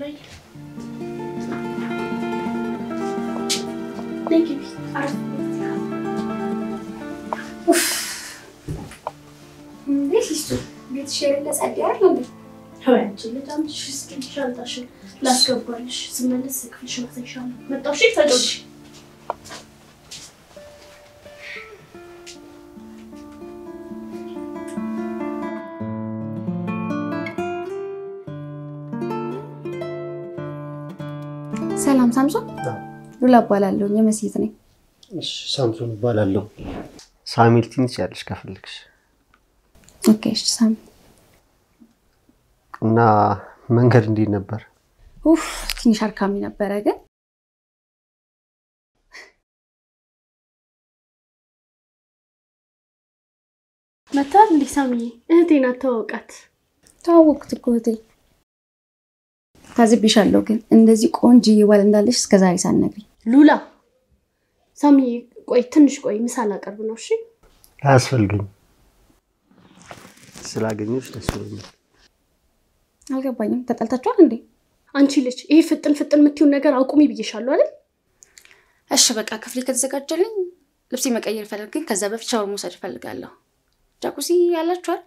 ላይ ቤትሽ የሌለ ጸድ አይደል እንዴ? አንቺ ልጅ አምጥሽ እስኪ ሻንጣሽን ላስገባልሽ። ስመለስ ክፍልሽ ማሳይሻለሁ። መጣሁ። እሺ ተጫወቺ። ሰላም ሳምሶን፣ ሉላ እባላለሁ። የመስጊት ነኝ። እሺ፣ ሳምሶን እባላለሁ። ሳሚል ትንሽ ያለሽ ከፈለግሽ ኦኬ፣ እሺ ሳሚ። እና መንገድ እንዴት ነበር? ኡፍ ትንሽ አድካሚ ነበረ ግን መታል እንዲህ ሳምዬ፣ እህቴን አተዋውቃት። ተዋወቅኩት እኮ እህቴ። ታዝቤሻለሁ ግን እንደዚህ ቆንጆ ባል እንዳለሽ እስከዛሬ ሳትነግሪኝ። ሉላ ሳምዬ፣ ቆይ ትንሽ ቆይ፣ ምሳ ላቀርብ ነው። እሺ አያስፈልገኝም። ስላገኘሁሽ ደስ ብሎኛል። አልገባኝም። ተጣልታችኋል እንዴ? አንቺ ልጅ ይሄ ፍጥን ፍጥን የምትይውን ነገር አቁሚ ብዬሻለሁ አይደል? እሺ በቃ ክፍሌ ከተዘጋጀልኝ ልብሴ መቀየር ፈለግ፣ ግን ከዛ በፊት ሻወር መውሰድ እፈልጋለሁ። ጃኩሲ ያላችኋል?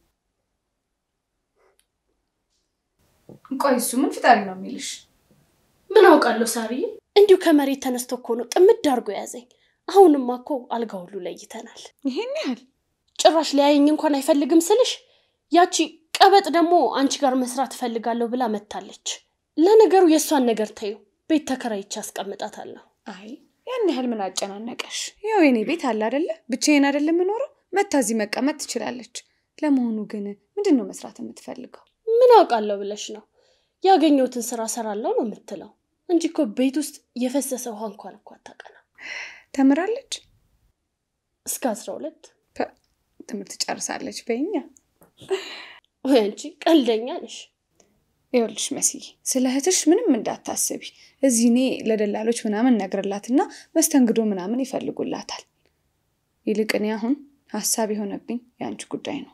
ቆይ እሱ ምን ፍጣሪ ነው የሚልሽ? ምን አውቃለሁ ሳርዬ፣ እንዲሁ ከመሬት ተነስቶ እኮ ነው ጥምድ አድርጎ ያዘኝ። አሁንማ እኮ አልጋ ሁሉ ለይተናል። ይሄን ያህል ጭራሽ ሊያየኝ እንኳን አይፈልግም ስልሽ፣ ያቺ ቀበጥ ደግሞ አንቺ ጋር መስራት እፈልጋለሁ ብላ መታለች። ለነገሩ የእሷን ነገር ተዩ፣ ቤት ተከራይቼ አስቀምጣታለሁ። አይ ያን ያህል ምን አጨናነቀሽ? ያው የኔ ቤት አለ አደለ? ብቻዬን አደለ የምኖረው? መታ እዚህ መቀመጥ ትችላለች። ለመሆኑ ግን ምንድን ነው መስራት የምትፈልገው? ምን አውቃለሁ ብለሽ ነው? ያገኘሁትን ስራ ሰራለሁ ነው የምትለው እንጂ እኮ ቤት ውስጥ የፈሰሰ ውሃ እንኳን እኮ አታውቅም። ተምራለች? እስከ አስራ ሁለት ትምህርት ጨርሳለች። በኛ ወይ አንቺ ቀልደኛ ነሽ። ይኸውልሽ መስዬ፣ ስለ እህትሽ ምንም እንዳታስቢ። እዚህ እኔ ለደላሎች ምናምን ነግርላትና መስተንግዶ ምናምን ይፈልጉላታል። ይልቅ እኔ አሁን ሀሳብ የሆነብኝ የአንቺ ጉዳይ ነው።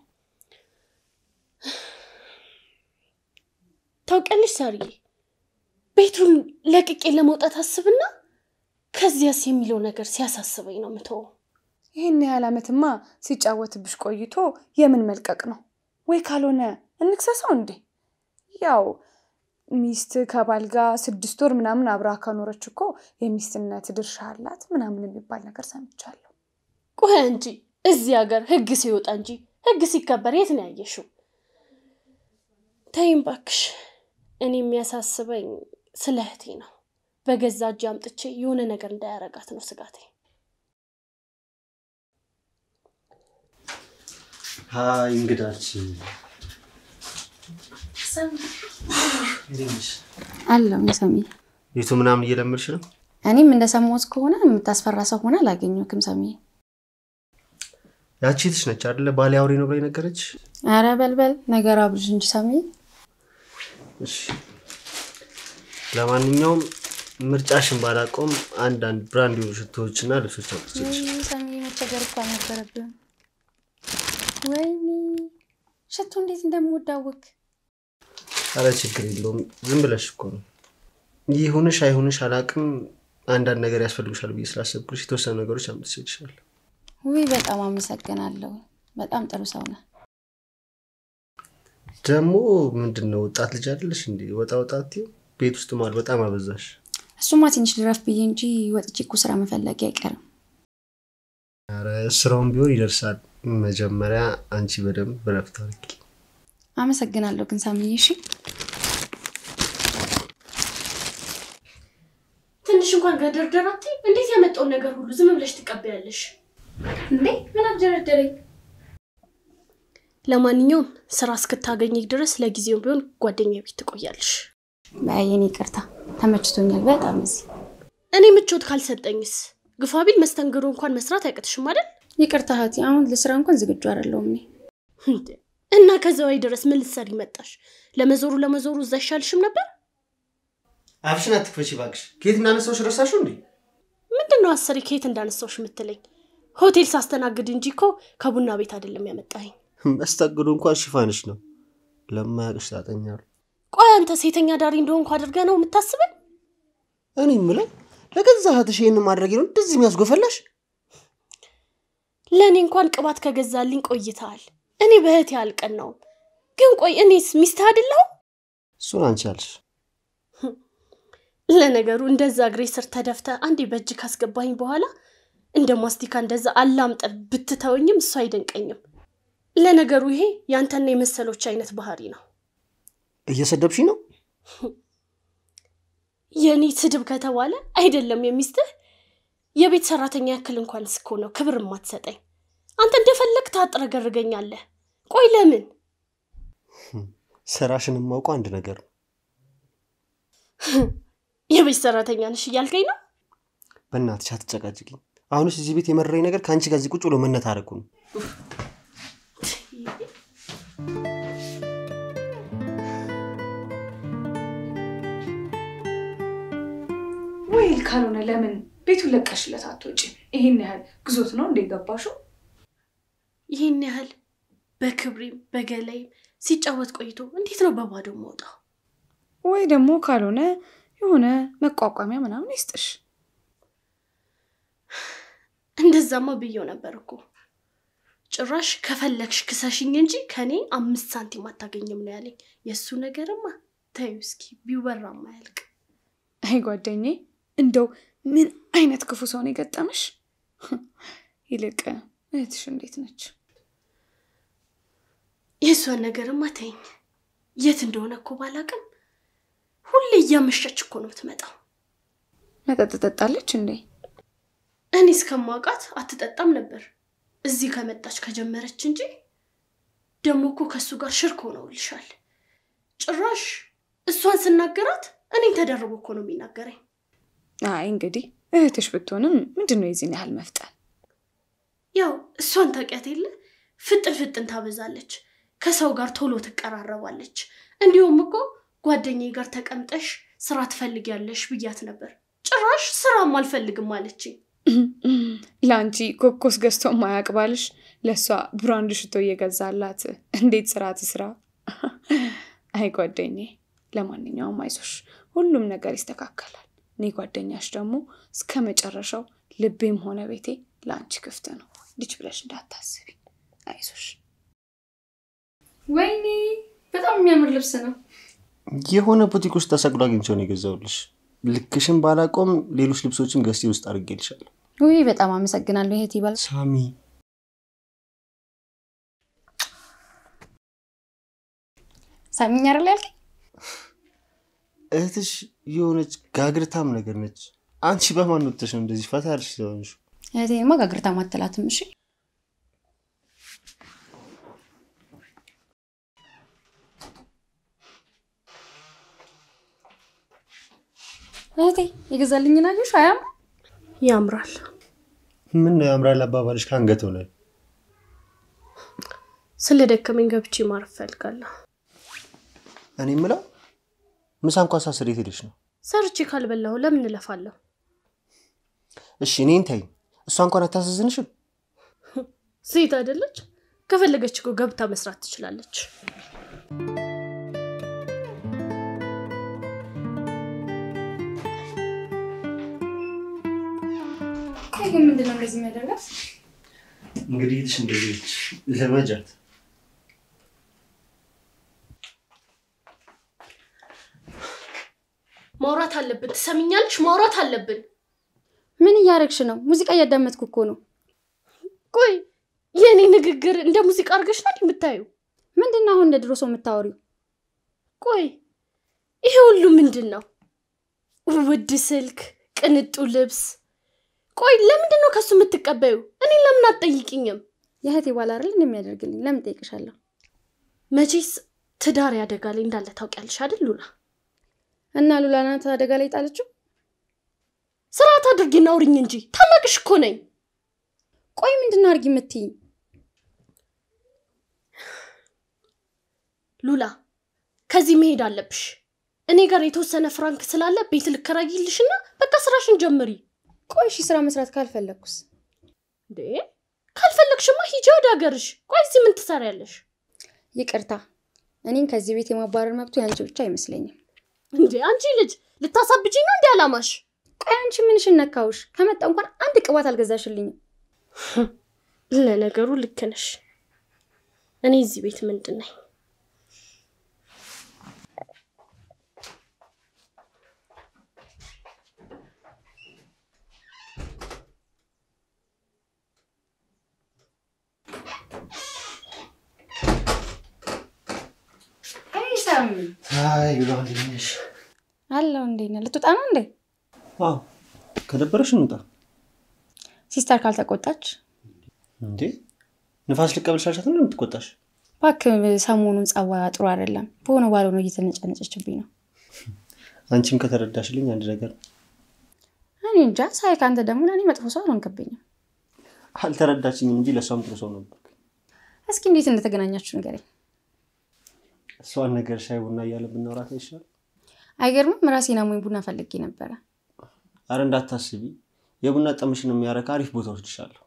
ታውቂያለሽ ሳርዬ፣ ቤቱን ለቅቄ ለመውጣት አስብና ከዚያስ የሚለው ነገር ሲያሳስበኝ ነው የምተወው። ይህን ያህል ዓመትማ ሲጫወትብሽ ቆይቶ የምን መልቀቅ ነው? ወይ ካልሆነ እንክሰሰው እንዴ? ያው ሚስት ከባል ጋር ስድስት ወር ምናምን አብራ ከኖረች እኮ የሚስትነት ድርሻ አላት ምናምን የሚባል ነገር ሰምቻለሁ። ቆይ እንጂ እዚህ ሀገር ህግ ሲወጣ እንጂ ህግ ሲከበር የት ነው ያየሽው? ተይም ባክሽ። እኔ የሚያሳስበኝ ስለ እህቴ ነው። በገዛ እጅ አምጥቼ የሆነ ነገር እንዳያረጋት ነው ስጋቴ። ሀይ እንግዳችን አለው ሰሚ። ቤቱ ምናምን እየለመድሽ ነው? እኔም እንደሰማሁት ከሆነ የምታስፈራ ሰው ሆነ አላገኘሁም ሰሚ። ያቺ እህትሽ ነች አይደለ? ባሌ አውሬ ነው ብላ የነገረች። ኧረ በልበል ነገር አብልሽ እንጂ ሰሚ። እሺ፣ ለማንኛውም ምርጫሽን ባላቆም አንዳንድ ብራንድ የሆኑ ሽቶዎችና ልብሶች አውጥቼልሽ ወይ ሰሚ፣ መቸገር እኮ አልነበረብህም። ወይኔ ሽቶ እንዴት እንደምወዳወቅ አረ ችግር የለውም ዝም ብለሽ እኮ ነው። ይሁንሽ አይሁንሽ አላቅም። አንዳንድ ነገር ያስፈልግሻል ብዬ ስላሰብኩልሽ የተወሰኑ ነገሮች አምጥቼልሻለሁ። ውይ በጣም አመሰግናለሁ። በጣም ጥሩ ሰው ነህ። ደግሞ ምንድን ነው ወጣት ልጅ አይደለሽ እንዴ? ወጣ ወጣት ቤት ውስጥ ማል በጣም አበዛሽ። እሱማ ትንሽ ልረፍ ብዬ እንጂ ወጥቼ እኮ ስራ መፈለጊ አይቀርም። አረ ስራውን ቢሆን ይደርሳል። መጀመሪያ አንቺ በደንብ በረፍት አድርጊ። አመሰግናለሁ ግን ሳምዬ። እሺ ትንሽ እንኳን ገደርደር አትይም? እንዴት ያመጣውን ነገር ሁሉ ዝም ብለሽ ትቀበያለሽ? እንዴ ምን አደረደረኝ? ለማንኛውም ስራ እስክታገኝ ድረስ ለጊዜው ቢሆን ጓደኛ ቤት ትቆያለሽ። የኔ ይቅርታ፣ ተመችቶኛል በጣም እዚህ። እኔ ምቾት ካልሰጠኝስ? ግፋ ቢል መስተንግዶ እንኳን መስራት አይቀጥሽም አይደል? ይቅርታ እህቴ፣ አሁን ለስራ እንኳን ዝግጁ አይደለሁም እኔ። እንዴ! እና ከዛዋይ ድረስ ምን ልትሰሪ መጣሽ? ለመዞሩ ለመዞሩ እዛ አይሻልሽም ነበር? አፍሽን አትክፈቺ እባክሽ። ከየት እናነሳውሽ ረሳሽው እንዴ? ምንድን ነው አሰሪ ከየት እንዳነሳውሽ የምትለኝ? ሆቴል ሳስተናግድ እንጂ እኮ ከቡና ቤት አይደለም ያመጣኝ። መስተንግዶ እንኳን ሽፋንሽ ነው። ለማያውቅሽ ታጠኛሉ። ቆይ አንተ ሴተኛ ዳሪ እንደሆንኩ አድርገህ ነው የምታስበኝ? እኔ የምለው ለገዛ እህትሽ ይህን ማድረግ ነው እንደዚህ የሚያስጎፈላሽ? ለእኔ እንኳን ቅባት ከገዛልኝ ቆይተሃል። እኔ በእህቴ አልቀናውም። ግን ቆይ እኔስ ሚስትህ አይደለሁም? እሱን አንቺ ያልሽ። ለነገሩ እንደዛ እግሬ ስር ተደፍተ አንዴ በእጅ ካስገባኝ በኋላ እንደ ማስቲካ እንደዛ አላምጠ ብትተወኝም እሱ አይደንቀኝም። ለነገሩ ይሄ ያንተና የመሰሎች አይነት ባህሪ ነው። እየሰደብሽ ነው? የእኔ ስድብ ከተባለ አይደለም የሚስትህ የቤት ሰራተኛ ያክል እንኳን እስኮ ነው ክብር የማትሰጠኝ። አንተ እንደፈለግ ታጥረገርገኛለህ። ቆይ ለምን? ስራሽን የማውቀው አንድ ነገር ነው። የቤት ሰራተኛ ነሽ እያልከኝ ነው? በእናትሽ አትጨቃጭቂኝ። አሁንስ እዚህ ቤት የመረረኝ ነገር ከአንቺ ጋር እዚህ ቁጭ ብሎ መነታረኩ ነው። ወይል ካልሆነ ለምን ቤቱን ለቀሽለት አትወጪ? ይሄን ያህል ግዞት ነው እንደ ገባሽው? ይህን ያህል በክብሬም በገላይም ሲጫወት ቆይቶ እንዴት ነው በባዶ መውጣው? ወይ ደግሞ ካልሆነ የሆነ መቋቋሚያ ምናምን ይስጥሽ። እንደዛማ ብየው ነበር እኮ። ጭራሽ ከፈለግሽ ክሰሽኝ እንጂ ከኔ አምስት ሳንቲም አታገኝም ነው ያለኝ። የእሱ ነገርማ ተይው እስኪ ቢወራም አያልቅ። አይ ጓደኜ፣ እንደው ምን አይነት ክፉ ሰው ነው የገጠመሽ? ይልቅ እህትሽ እንዴት ነች? የእሷን ነገርማ ተይኝ። የት እንደሆነ እኮ ባላቅም ሁሌ እያመሸች እኮ ነው የምትመጣው። መጠጥ ጠጣለች እንዴ? እኔ እስከማውቃት አትጠጣም ነበር። እዚህ ከመጣች ከጀመረች እንጂ ደግሞ እኮ ከእሱ ጋር ሽርክ ሆነውልሻል። ጭራሽ እሷን ስናገራት እኔን ተደርቦ እኮ ነው የሚናገረኝ። አይ እንግዲህ እህትሽ ብትሆንም ምንድን ነው የዚህን ያህል መፍጠን? ያው እሷን ታውቂያት የለ ፍጥን ፍጥን ታበዛለች፣ ከሰው ጋር ቶሎ ትቀራረባለች። እንዲሁም እኮ ጓደኛዬ ጋር ተቀምጠሽ ስራ ትፈልጊያለሽ ብያት ነበር። ጭራሽ ስራም አልፈልግም አለችኝ። ለአንቺ ኮኮስ ገዝቶ ማያቅ ባልሽ ለእሷ ብራንድ ሽቶ እየገዛላት እንዴት ስራ ትስራ? አይ ጓደኜ፣ ለማንኛውም አይዞሽ፣ ሁሉም ነገር ይስተካከላል። እኔ ጓደኛሽ ደግሞ እስከ መጨረሻው ልቤም ሆነ ቤቴ ለአንቺ ክፍት ነው። ልጅ ብለሽ እንዳታስቢ። አይዞሽ። ወይኔ በጣም የሚያምር ልብስ ነው። የሆነ ቡቲክ ውስጥ ተሰቅሎ አግኝቼው ነው የገዛሁልሽ። ልክሽን ባላቆም ሌሎች ልብሶችን ገዝቴ ውስጥ አድርጌልሻለሁ። ውይ በጣም አመሰግናለሁ። ይሄት ይባል ሳሚ ሳሚኝ አይደል ያልከኝ? እህትሽ የሆነች ጋግርታም ነገር ነች። አንቺ በማን ወጥተሽ ነው እንደዚህ ፈታ ያልሽ ስለሆንሽ? እህቴንማ ጋግርታ ማተላትም። እሺ እህቴ የገዛልኝን አየሽ? አያም ያምራል። ምን ነው ያምራል አባባልሽ ከአንገት ሆነ። ስለ ደከመኝ ገብቼ ማረፍ እፈልጋለሁ። እኔ የምለው ምሳ እንኳ ሳስር የት ሄደሽ ነው? ሰርቼ ካልበላሁ ለምን እለፋለሁ? እሺ እኔን ተይኝ። እሷ እንኳን አታሳዝንሽም? ሴት አይደለች? ከፈለገች እኮ ገብታ መስራት ትችላለች። ቆይ ግን ምንድን ነው እንደዚህ የሚያደርጋት? እንግዲህ እህትሽ እንደዚህ ነች። ልመጃት። ማውራት አለብን። ትሰሚኛለሽ? ማውራት አለብን። ምን እያደረግሽ ነው? ሙዚቃ እያዳመጥኩ እኮ ነው። ቆይ የእኔ ንግግር እንደ ሙዚቃ አድርገሽ ናት የምታዩ? ምንድን ነው አሁን እንደ ድሮ ሰው የምታወሪው? ቆይ ይሄ ሁሉ ምንድን ነው? ውድ ስልክ፣ ቅንጡ ልብስ። ቆይ ለምንድን ነው ከሱ የምትቀበዩ? እኔን ለምን አትጠይቂኝም? የእህቴ ባል አይደል እንደሚያደርግልኝ ለምን ጠይቅሻለሁ? መቼስ ትዳር ያደጋ ላይ እንዳለ ታውቂያለሽ አይደል ሉላ? እና ሉላ ናት አደጋ ላይ ጣለችው? ስርዓት አድርጊና አውሪኝ እንጂ ታላቅሽ እኮ ነኝ። ቆይ ምንድን ነው አድርጊ የምትይኝ? ሉላ ከዚህ መሄድ አለብሽ። እኔ ጋር የተወሰነ ፍራንክ ስላለ ቤት ልከራይልሽና በቃ ስራሽን ጀምሪ። ቆይ እሺ ስራ መስራት ካልፈለግኩስ? እንዴ ካልፈለግሽማ ሂጂ ወደ ሀገርሽ። ቆይ እዚህ ምን ትሰሪያለሽ? ይቅርታ እኔን ከዚህ ቤት የማባረር መብቱ ያንቺ ብቻ አይመስለኝም። እንዴ አንቺ ልጅ ልታሳብጪኝ ነው እንዲ አላማሽ? ቆይ አንቺ ምንሽን ነካውሽ? ከመጣ እንኳን አንድ ቅባት አልገዛሽልኝም። ለነገሩ ልክ ነሽ። እኔ እዚህ ቤት ምንድን ነኝ? ሰም አይ ብለዋል ትንሽ አለው እንዴ ነህ? ልትወጣ ነው እንዴ? አዎ ከደበረሽ እንውጣ ሲስተር ካልተቆጣች እንዴ ንፋስ ልቀበልሽ አልሻት ነው የምትቆጣሽ እባክህ ሰሞኑን ጸባዩ ጥሩ አይደለም። በሆነ ባልሆነ እየተነጨነጨችብኝ ነው። አንቺም ከተረዳሽልኝ አንድ ነገር ነው። እኔ እንጃ ሳይ ከአንተ ደግሞ ለእኔ መጥፎ ሰው አልሆንክብኝም። አልተረዳችኝም እንጂ ለእሷም ጥሩ ሰው ነበር እስኪ እንዴት እንደተገናኛችሁ ንገረኝ። እሷን ነገር ሻይ ቡና እያለ ብናወራት አይሻል አይገርምም? ራሴን አሞኝ ቡና ፈልጌ ነበረ። አረ እንዳታስቢ የቡና ጠምሽን የሚያረካ አሪፍ ቦታ ወስድሻለሁ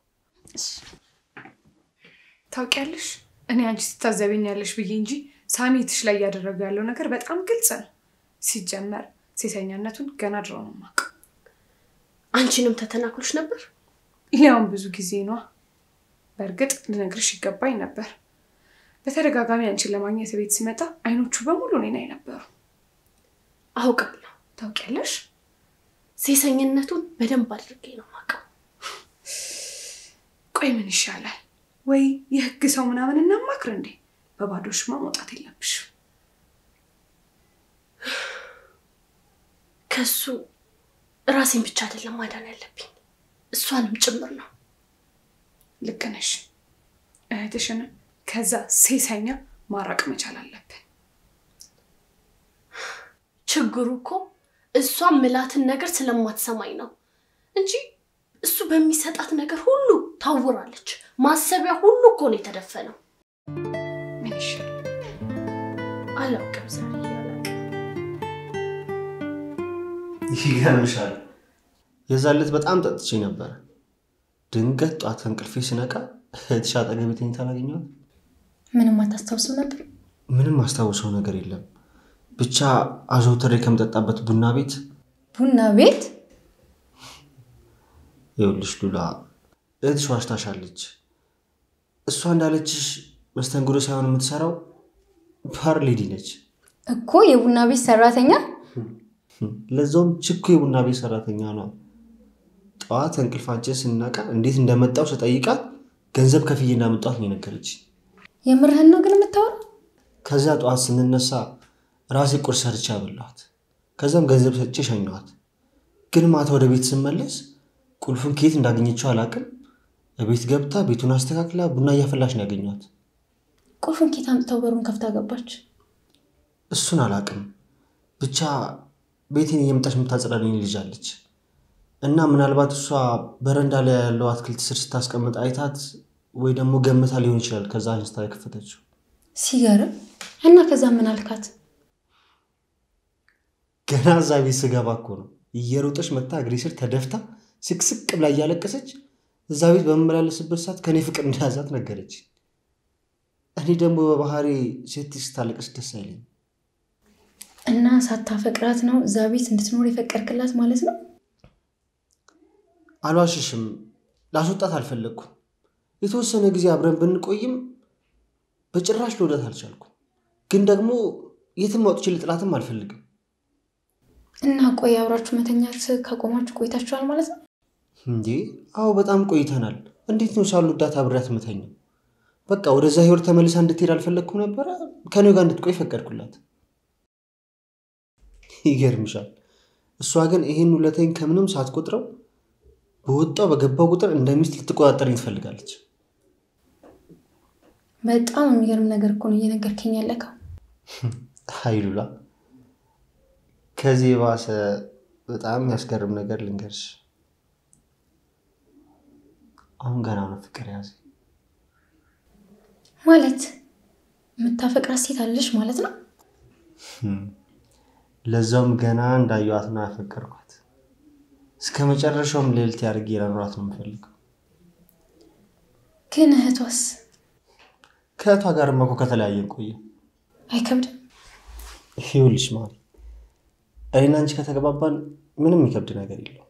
ታውቂያለሽ፣ እኔ አንቺ ትታዘበኛለሽ ብዬ እንጂ ሳሜትሽ ላይ እያደረገ ያለው ነገር በጣም ግልጽ ነው። ሲጀመር ሴተኛነቱን ገና ድሮ ነው የማውቀው። አንቺንም ተተናክሎሽ ነበር? ያውም ብዙ ጊዜ ነዋ። በእርግጥ ልነግርሽ ይገባኝ ነበር። በተደጋጋሚ አንቺን ለማግኘት ቤት ሲመጣ አይኖቹ በሙሉ እኔን ላይ ነበሩ። አውቃለሁ። ታውቂያለሽ፣ ሴሰኝነቱን በደንብ አድርጌ ነው የማውቀው። ቆይ ምን ይሻላል? ወይ የህግ ሰው ምናምን እናማክር እንዴ? በባዶሽማ መውጣት የለብሽም። ከሱ ራሴን ብቻ አይደለም ማዳን ያለብኝ እሷንም ጭምር ነው። ልክ ነሽ። እህትሽን ከዛ ሴሰኛ ማራቅ መቻል አለብን። ችግሩ እኮ እሷ ምላትን ነገር ስለማትሰማኝ ነው እንጂ እሱ በሚሰጣት ነገር ሁሉ ታውራለች። ማሰቢያ ሁሉ እኮ ነው የተደፈነው። ምን ይሻላል? አላውቅም ዛሬ አላውቅም። ይገርምሻል የዛን ዕለት በጣም ጠጥቼ ነበረ ድንገት ጧት ከእንቅልፌ ስነቃ እህትሽ አጠገቤ ተኝታ አላገኘኋት ምንም አታስታውስም ነበር? ምንም አስታውሰው ነገር የለም ብቻ አዘውትሬ ከምጠጣበት ቡና ቤት ቡና ቤት? ይኸውልሽ ሉላ እህትሽ ዋሽታሻለች እሷ እንዳለችሽ መስተንግዶ ሳይሆን የምትሰራው ባር ሌዲ ነች እኮ የቡና ቤት ሰራተኛ። ለዛውም ችኮ የቡና ቤት ሰራተኛ ነው ጠዋት እንቅልፋችን ስናቃ እንዴት እንደመጣው ስጠይቃት ገንዘብ ከፍዬ እንዳመጣት ነው የነገረች የምርህን ነው ግን የምታወራው? ከዚያ ጠዋት ስንነሳ ራሴ ቁርስ ሰርቼ አበላኋት ከዛም ገንዘብ ሰጥቼ ሸኘኋት ግን ማታ ወደ ቤት ስመለስ ቁልፉን ከየት እንዳገኘችው አላውቅም ቤት ገብታ ቤቱን አስተካክላ ቡና እያፈላች ነው ያገኘኋት ቁልፉን ኬት አምጥተው በሩን ከፍታ ገባች? እሱን አላውቅም ብቻ ቤቴን እየመጣች የምታጸዳልኝ ልጅ አለች እና ምናልባት እሷ በረንዳ ላይ ያለው አትክልት ስር ስታስቀምጥ አይታት ወይ ደግሞ ገምታ ሊሆን ይችላል ከዛ አንስታ የከፈተችው ሲገርም። እና ከዛ ምን አልካት? ገና እዛ ቤት ስገባ እኮ ነው እየሮጠች መታ እግሬ ስር ተደፍታ ስቅስቅ ብላ እያለቀሰች እዛ ቤት በምመላለስበት ሰዓት ከኔ ፍቅር እንደያዛት ነገረች እኔ ደግሞ በባህሪ ሴት ስታለቅስ ደስ አይለኝም እና ሳታፈቅራት ነው እዛ ቤት እንድትኖር የፈቀድክላት ማለት ነው? አልዋሽሽም ላስወጣት አልፈለግኩም የተወሰነ ጊዜ አብረን ብንቆይም በጭራሽ ልወዳት አልቻልኩም ግን ደግሞ የትም አውጥቼ ልጥላትም አልፈልግም እና ቆይ አብራችሁ መተኛት ካቆማችሁ ቆይታችኋል ማለት ነው? እንዴ አዎ በጣም ቆይተናል እንዴት ነው ሳልወዳት አብሬያት ምተኛው በቃ ወደዛ ህይወት ተመልሳ እንድትሄድ አልፈለግኩም ነበረ ከኔው ጋር እንድትቆይ ፈቀድኩላት ይገርምሻል እሷ ግን ይህን ውለታኝ ከምንም ሳትቆጥረው በወጣው በገባው ቁጥር እንደ ሚስት ልትቆጣጠርኝ ትፈልጋለች በጣም የሚገርም ነገር እኮ ነው እየነገርከኝ ያለከው። ሀይሉላ ከዚህ የባሰ በጣም የሚያስገርም ነገር ልንገርሽ አሁን ገና ነው ፍቅር ያዘ ማለት የምታፈቅራት ሴት አለሽ ማለት ነው? ለዛውም ገና እንዳየዋት ነው ያፈቀርኳት እስከ መጨረሻውም ሌልት ያድርጌ ለኖራት ነው የምፈልገው ግን እህቷስ? ከእህቷ ጋር እኮ ከተለያየን ቆየ አይከብድም? ይኸውልሽ ማሪ፣ እኔና አንቺ ከተገባባን ምንም የሚከብድ ነገር የለው።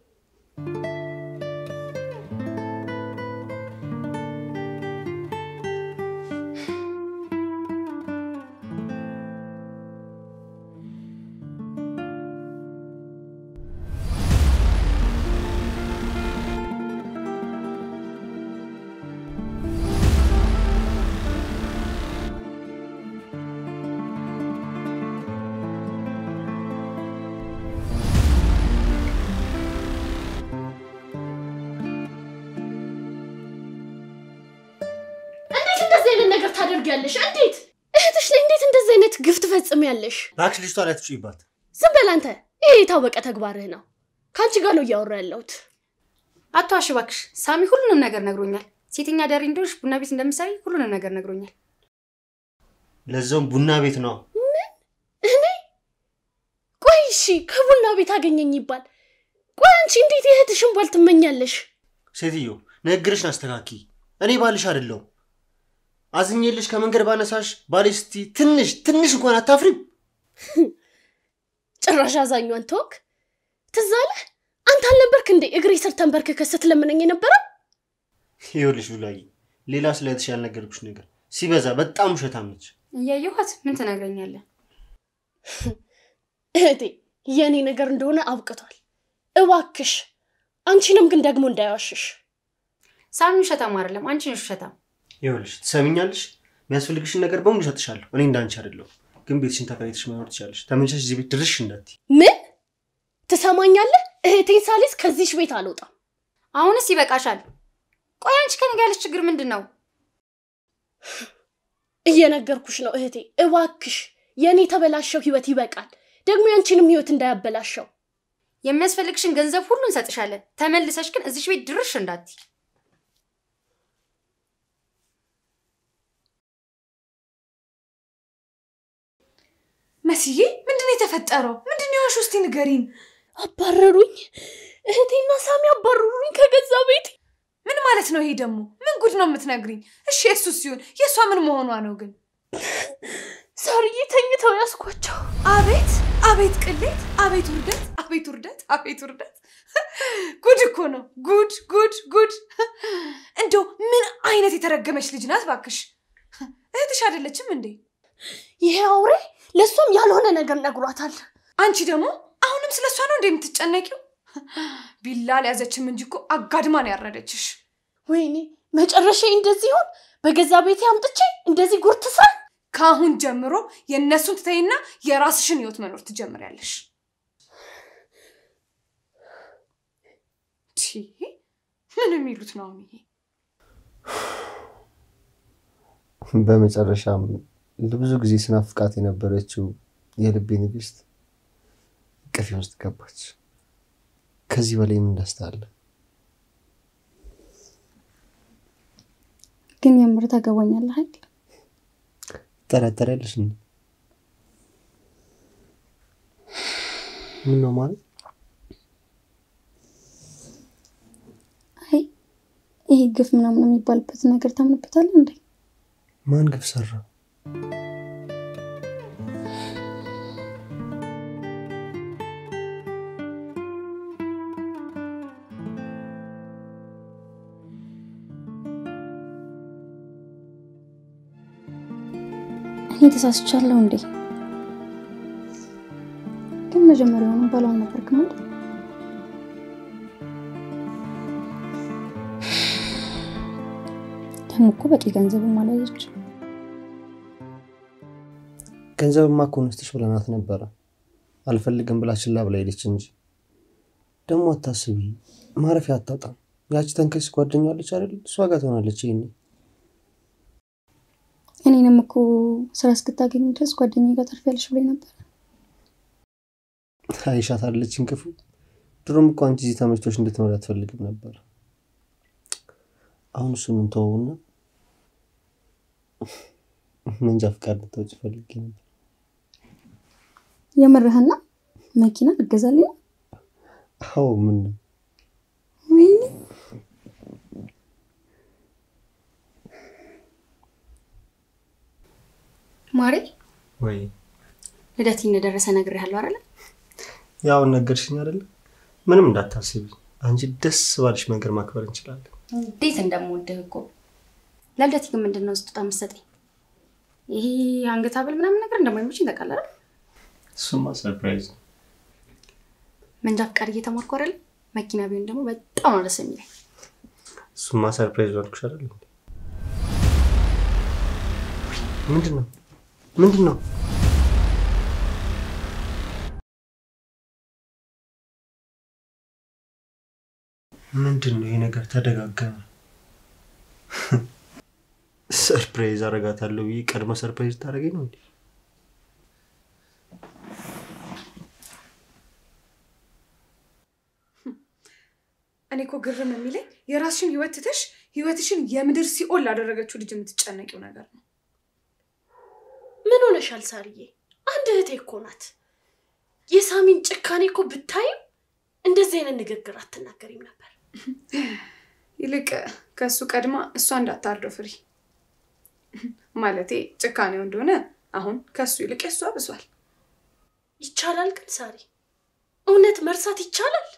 እንዴት እንደዚህ አይነት ነገር ታደርጊያለሽ? እንዴት እህትሽ ላይ እንዴት እንደዚህ አይነት ግፍ ትፈጽሚያለሽ? እባክሽ ልጅቷ ላይ አትጩይባት። ዝም በል አንተ። ይሄ የታወቀ ተግባርህ ነው። ከአንቺ ጋር ነው እያወራ ያለሁት። አትዋሽ እባክሽ። ሳሚ ሁሉንም ነገር ነግሮኛል። ሴተኛ አዳሪ እንደሆንሽ ቡና ቤት እንደምትሰሪ ሁሉንም ነገር ነግሮኛል። ለዛውም ቡና ቤት ነው። እኔ ቆይ እሺ፣ ከቡና ቤት አገኘኝ ይባል። ቆይ አንቺ እንዴት የእህትሽን ባል ትመኛለሽ? ሴትዮ ንግግርሽን አስተካኪ። እኔ ባልሽ አይደለሁም። አዝኜልሽ ከመንገድ ባነሳሽ ባሌ ስቲ ትንሽ ትንሽ እንኳን አታፍሪም? ጭራሽ አዛኟን ተወክ። ትዝ አለህ? አንተ አልነበርክ እንዴ እግሬ ስር ተንበርክከህ ስትለምነኝ የነበረው? ይኸውልሽ ሉላዬ፣ ሌላ ስለ እህትሽ ያልነገርኩሽ ነገር ሲበዛ በጣም ውሸታም ነች። እያየኋት ምን ትነግረኛለህ? እህቴ የእኔ ነገር እንደሆነ አብቅቷል። እባክሽ አንቺንም ግን ደግሞ እንዳይዋሽሽ። ሳሚ ውሸታም አይደለም፣ አንቺ ነሽ ውሸታም። ይኸውልሽ ትሰሚኛለሽ፣ የሚያስፈልግሽን ነገር በሙሉ እሰጥሻለሁ። እኔ እንዳንቺ አይደለሁም። ግን ቤትሽን ተከራይተሽ መኖር ትችላለሽ። ተመልሰሽ እዚህ ቤት ድርሽ እንዳትዪ። ምን ትሰማኛለህ? እህቴን ሳሊስ ከዚሽ ቤት አልወጣም። አሁንስ ይበቃሻል። ቆይ አንቺ ከኔ ጋር ያለሽ ችግር ምንድን ነው? እየነገርኩሽ ነው እህቴ፣ እባክሽ የእኔ የተበላሸው ህይወት ይበቃል። ደግሞ ያንቺንም ህይወት እንዳያበላሸው። የሚያስፈልግሽን ገንዘብ ሁሉ እንሰጥሻለን። ተመልሰሽ ግን እዚሽ ቤት ድርሽ እንዳትይ። መስዬ ምንድን ነው የተፈጠረው? ምንድን ነው የሆንሽ? እስቲ ንገሪን። አባረሩኝ። እህቴና ሳሚ አባረሩኝ ከገዛ ቤት። ምን ማለት ነው ይሄ ደግሞ? ምን ጉድ ነው የምትነግሪኝ? እሺ የእሱ ሲሆን የእሷ ምን መሆኗ ነው ግን? ሳርዬ ተኝተው ያስኳቸው። አቤት አቤት ቅሌት! አቤት ውርደት! አቤት ውርደት! አቤት ውርደት! ጉድ እኮ ነው። ጉድ ጉድ ጉድ! እንደው ምን አይነት የተረገመች ልጅ ናት ባክሽ! እህትሽ አይደለችም እንዴ? ይሄ አውሬ ለእሷም ያልሆነ ነገር ነግሯታል። አንቺ ደግሞ አሁንም ስለ እሷ ነው እንደ የምትጨነቂው? ቢላ አልያዘችም እንጂ እኮ አጋድማ ነው ያረደችሽ። ወይኔ መጨረሻ እንደዚህ ይሆን? በገዛ ቤቴ አምጥቼ እንደዚህ ጉር ትስራ። ከአሁን ጀምሮ የእነሱን ትተይና የራስሽን ህይወት መኖር ትጀምሪያለሽ። ቺ ምን የሚሉት ነው አሁን ይሄ? በመጨረሻም ለብዙ ጊዜ ስናፍቃት የነበረችው የልቤ ንግስት እቅፌ ውስጥ ገባች። ከዚህ በላይ ምን ደስታ አለ? ግን የምር ታገባኛለህ አይደል? ትጠራጠሪያለሽ? እንዴ? ምን ነው ማለት? አይ ይሄ ግፍ ምናምን የሚባልበት ነገር ታምንበታለህ እንዴ? ማን ግፍ ሰራ? እኔ ተሳስቻለሁ እንዴ? ግን መጀመሪያውኑ ባሏ አልነበርክም አይደል? ደግሞ እኮ በቂ ገንዘብም አልያዘች። ገንዘብማ እኮ ነስተሽ ብለናት ነበረ። አልፈልግም ብላ ችላ ብላ ሄደች እንጂ። ደግሞ አታስቢ፣ ማረፊያ አታጣም። ያቺ ተንከስ ጓደኛለች አይደል? እሷ ጋር ትሆናለች። ይሄኔ እኔንም እኮ ስራ እስክታገኝ ድረስ ጓደኛዬ ጋር ታርፊያለሽ ብሎኝ ነበር። አይሻት አለችን ክፉ። ድሮም እኮ አንቺ እዚህ ተመችቶሽ እንድትኖር አትፈልግም ነበር። አሁን እሱን እንተወውና መንጃ ፈቃድ ልታወጪ ፈልጌ ነበር። የምርህና መኪና ልገዛልኝ ነው? አዎ ምን ነው ወይኔ ማሬ፣ ወይ ልደቴ እንደደረሰ ነግሬሃለሁ አይደለ? ያው ነገርሽኝ አይደለ? ምንም እንዳታስቢ፣ አንቺ ደስ ባልሽ መንገድ ማክበር እንችላለን። እንዴት እንደምወድህ እኮ። ለልደቴ ግን ምንድን ነው ስጦታ የምትሰጠኝ? ይሄ አንገት ሐብል ምናምን ነገር እንደማይመችኝ ታውቃለህ አይደል? እሱማ ሰርፕራይዝ ነው። መንጃ ፈቃድ እየተማርኩ አይደለ? መኪና ቢሆን ደግሞ በጣም ነው ደስ የሚለኝ። እሱማ ሰርፕራይዝ አልኩሽ አይደል? እንዴ? ምንድን ነው ምንድን ነው? ምንድን ነው ይሄ ነገር ተደጋገመ። ሰርፕራይዝ አረጋታለሁ ብዬ ቀድመ ሰርፕራይዝ ታደርገኝ ነው እንዴ? እኔ እኮ ግርም የሚለኝ የራስሽን ህይወት ትተሽ ህይወትሽን የምድር ሲኦል ላደረገችው ልጅ የምትጨነቂው ነገር ነው። ምን ሆነሻል ሳርዬ? አንድ እህቴ እኮ ናት። የሳሚን ጭካኔ እኮ ብታይም እንደዚህ አይነት ንግግር አትናገሪም ነበር። ይልቅ ከእሱ ቀድማ እሷ እንዳታርደው ፍሪ። ማለቴ ጭካኔው እንደሆነ አሁን ከእሱ ይልቅ የእሷ ብሷል። ይቻላል ግን ሳሪ፣ እውነት መርሳት ይቻላል?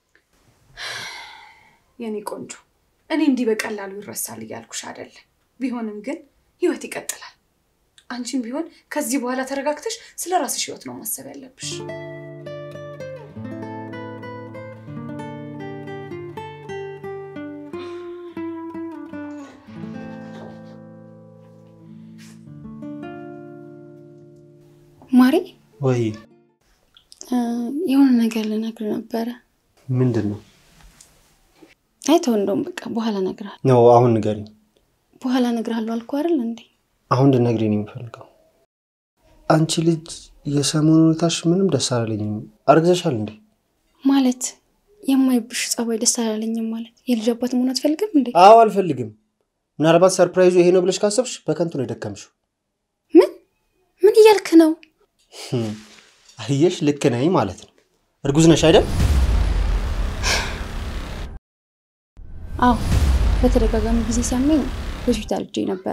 የኔ ቆንጆ እኔ እንዲህ በቀላሉ ይረሳል እያልኩሽ አይደለም። ቢሆንም ግን ህይወት ይቀጥላል። አንቺም ቢሆን ከዚህ በኋላ ተረጋግተሽ ስለ ራስሽ ህይወት ነው ማሰብ ያለብሽ። ማሬ ወይ የሆነ ነገር ልነግር ነበረ። ምንድን ነው? አይተው እንደውም በቃ በኋላ እነግርሃለሁ። ነው አሁን ንገሪኝ። በኋላ እነግርሃለሁ አልኩህ አይደል እንዴ? አሁን እንድትነግሪኝ ነው የምፈልገው። አንቺ ልጅ የሰሞኑ ሁኔታሽ ምንም ደስ አላለኝም። አርግዘሻል እንዴ? ማለት የማይብሽ ጸባይ ደስ አላለኝም ማለት የልጅ አባት መሆን አትፈልግም እንዴ? አዎ አልፈልግም። ምናልባት ሰርፕራይዙ ይሄ ነው ብለሽ ካሰብሽ በከንቱ ነው የደከምሽው። ምን ምን እያልክ ነው? ህም፣ አየሽ፣ ልክ ነኝ ማለት ነው። እርጉዝ ነሽ አይደል? አዎ በተደጋጋሚ ጊዜ ሲያመኝ ሆስፒታል እጄ ነበረ።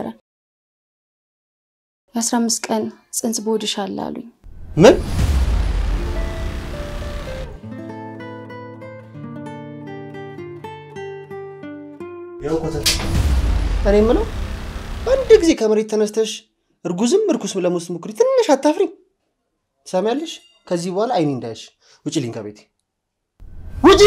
የአስራ አምስት ቀን ጽንስ በሆድሽ አለ አሉኝ። ምን ያው ኮተት እኔ የምለው አንድ ጊዜ ከመሬት ተነስተሽ እርጉዝም እርኩስም ለመውሰድ ሞክሪ። ትንሽ አታፍሪ? ትሰሚያለሽ? ከዚህ በኋላ አይኔ እንዳያሽ ውጭ ልኝ ከቤቴ ውጪ።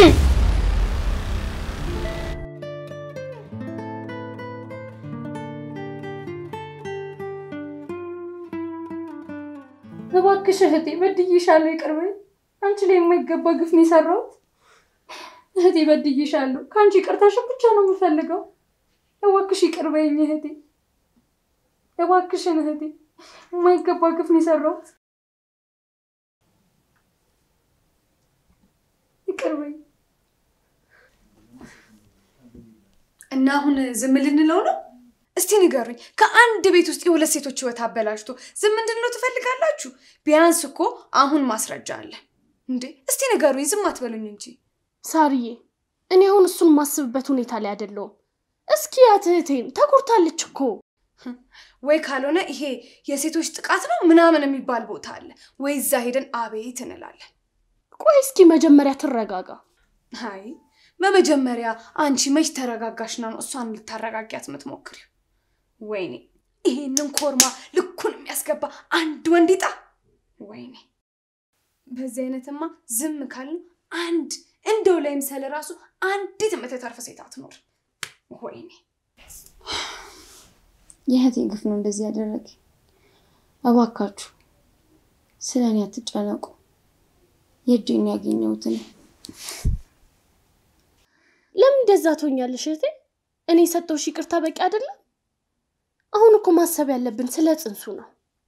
እባክሽ እህቴ በድዬሻለሁ፣ ይቅር በይኝ። አንቺ ላይ የማይገባ ግፍ ነው የሰራሁት። እህቴ በድዬሻለሁ። ከአንቺ ይቅርታሽን ብቻ ነው የምፈልገው። እባክሽ ይቅር በይኝ እህቴ፣ እባክሽን እህቴ፣ የማይገባ ግፍ ነው የሰራሁት። ይቅር በይኝ። እና አሁን ዝም ልንለው ነው? እስቲ ንገሩኝ። ከአንድ ቤት ውስጥ የሁለት ሴቶች ህይወት አበላሽቶ ዝም እንድንለው ትፈልጋላችሁ? ቢያንስ እኮ አሁን ማስረጃ አለ እንዴ! እስቲ ንገሩኝ፣ ዝም አትበሉኝ እንጂ። ሳርዬ፣ እኔ አሁን እሱን ማስብበት ሁኔታ ላይ አይደለሁም። እስኪ ያት እህቴን ተጎድታለች እኮ። ወይ ካልሆነ ይሄ የሴቶች ጥቃት ነው ምናምን የሚባል ቦታ አለ ወይ እዛ ሄደን አቤት እንላለን። ቆይ እስኪ መጀመሪያ ትረጋጋ። አይ በመጀመሪያ አንቺ መች ተረጋጋሽና ነው እሷን ልታረጋጊያት የምትሞክሪው? ወይኔ ይሄንን ኮርማ ልኩን የሚያስገባ አንድ ወንድ ይጣ። ወይኔ በዚህ አይነትማ ዝም ካልን አንድ እንደው ላይም ሰለ ራሱ አንዲት የምትተርፍ ሴት አትኖር። ወይኔ የእህቴ ግፍ ነው እንደዚህ ያደረገ። እባካችሁ ስለ እኔ አትጨነቁ። የእጄን ያገኘሁትን ለምን እንደዛ ትሆኛለሽ እህቴ? እኔ የሰጠሁሽ ይቅርታ በቂ አይደለም? አሁን እኮ ማሰብ ያለብን ስለ ጽንሱ ነው።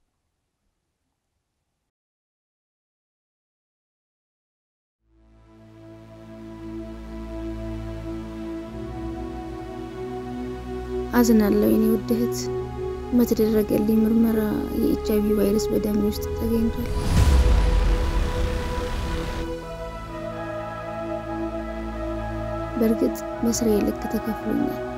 አዝናለሁ የኔ ውድ እህት። በተደረገልኝ ምርመራ የኤች አይቪ ቫይረስ በደሜ ውስጥ ተገኝቷል። በእርግጥ በስራዬ ልክ ተከፍሎኛል።